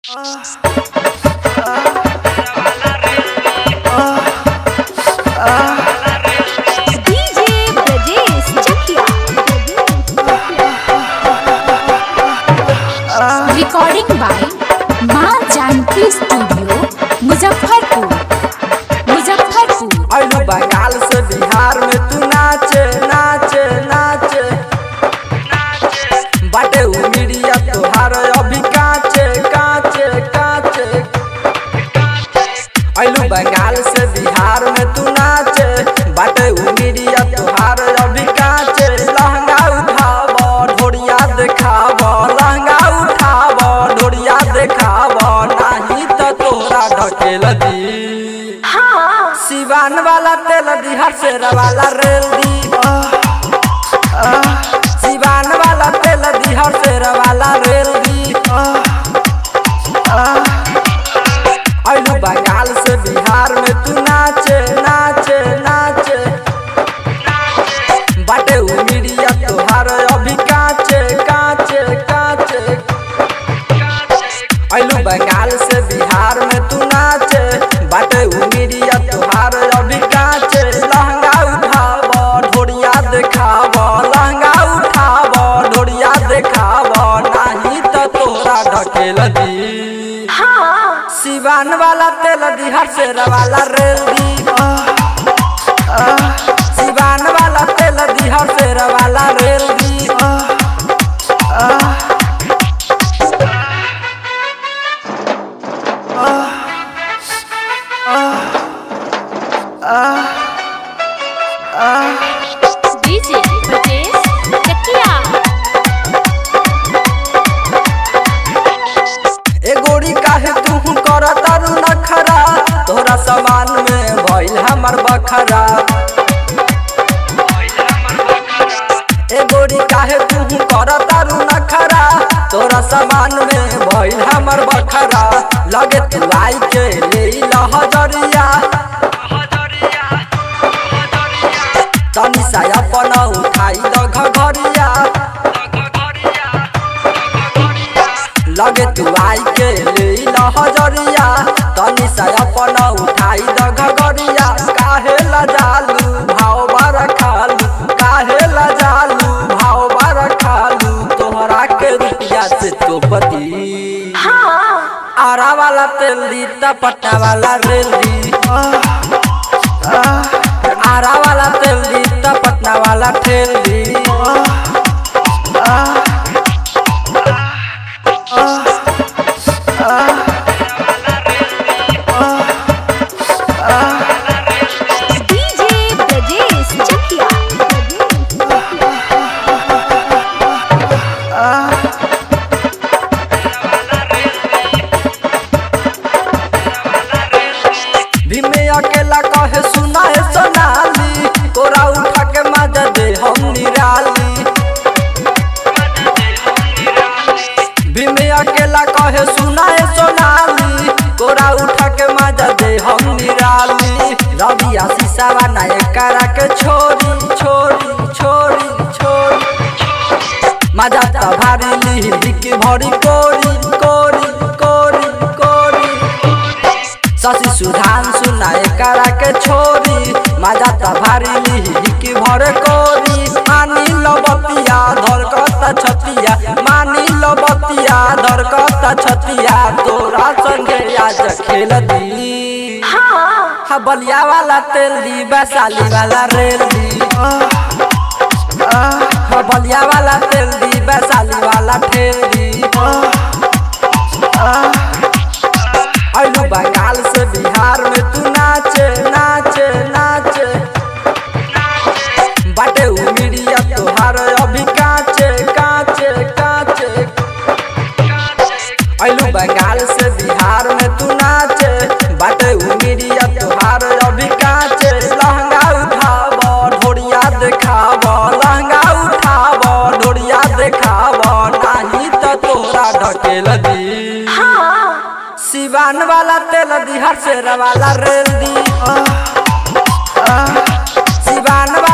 DJ Brajesh Chakia. Recording by माँ Janaki studio Muzaffarpur Muzaffarpur अइलू बंगाल से बिहार में तू नाचे नाचे नाचे बाटे उमिरिया तोहार अभी काचे काचे काचे अइलू बंगाल से बिहार में तू नाचे बाटे उमिरिया तोहार अभी काचे लहंगा उठाव ढोरिया देखाव लहंगा उठाव ढोरिया देखाव नाही तो तोरा ढकेल दी सिवान वाला तेल दी हर्षेर वाला रेल दी सिवान वाला तेल दी हर्षेर वाला रेल दी अइलू बंगाल से बिहार में तू नाचे नाचे नाचे बाटे उमिरिया तोहार अभी काचे काचे काचे अइलू बंगाल से बिहार में तू नाचे बाटे उमिरिया तोहार अभी काचे लहंगा उठाव ढोरिया देखाव लहंगा उठाव ढोरिया देखाव नाही तो तोरा ढकेल दी सिवान वाला तेल दी हर्षेर वाला रेल दी सिवान वाला तेल दी हर्षेर वाला रेल दी DJ Brajesh Chakia. ए गोरी काहे तू कर तारू नखरा तोरा सामान में भइल हमर बखरा ए गोरी काहे तू कर तारू नखरा तोरा सामान में भइल हमर बखरा लगे तू आई के ले लहजरिया तनी सा अपन उठाई द घघरिया लगे तू आई के ले लहजरिया तनी सा अपन उठाई द घघरिया काहे लजालू भाव बार खालू काहे लजालू भाव बार खालू तोहरा के रुपया से तो पति आरा वाला तेल दी तपट्टा वाला रेल दी आरा वाला तेल दी तपटना वाला ठेल दी DJ Brajesh Chakia. भीमे अकेला कहे सुना है सोनाली तोरा उठा के मजा दे हम निराली भीमे अकेला कहे सुना है सोनाली तोरा उठा के मजा दे हम निराली रवि आशीषा बनाए करा के छोरी छोरी छोरी छोरी मजा त भारी लिही की भरी कोरी कोरी कोरी कोरी शशि सुधान सुनाए करा के छोरी मजा त भारी लिही की भर कोरी मानी लबतिया धरकता छतिया मानी लबतिया धरकता छतिया तोरा संगे आज खेल दी हा बलिया वाला तेल दी वैशाली वाला रेल दी हा बलिया वाला तेल दी वैशाली वाला ठेल दी अइलू बंगाल से बिहार में तू नाचे नाचे नाचे बाटे उमिरिया तोहार अभी काचे काचे काचे अइलू बंगाल से बिहार में तू नाचे बाटे उमिरिया तोहार अभी काचे लहंगा उठाव ढोरिया देखाव लहंगा उठाव ढोरिया देखाव नाही तो तोरा ढकेल दी सिवान वाला तेल दी हर्षेर वाला रेल दी सिवान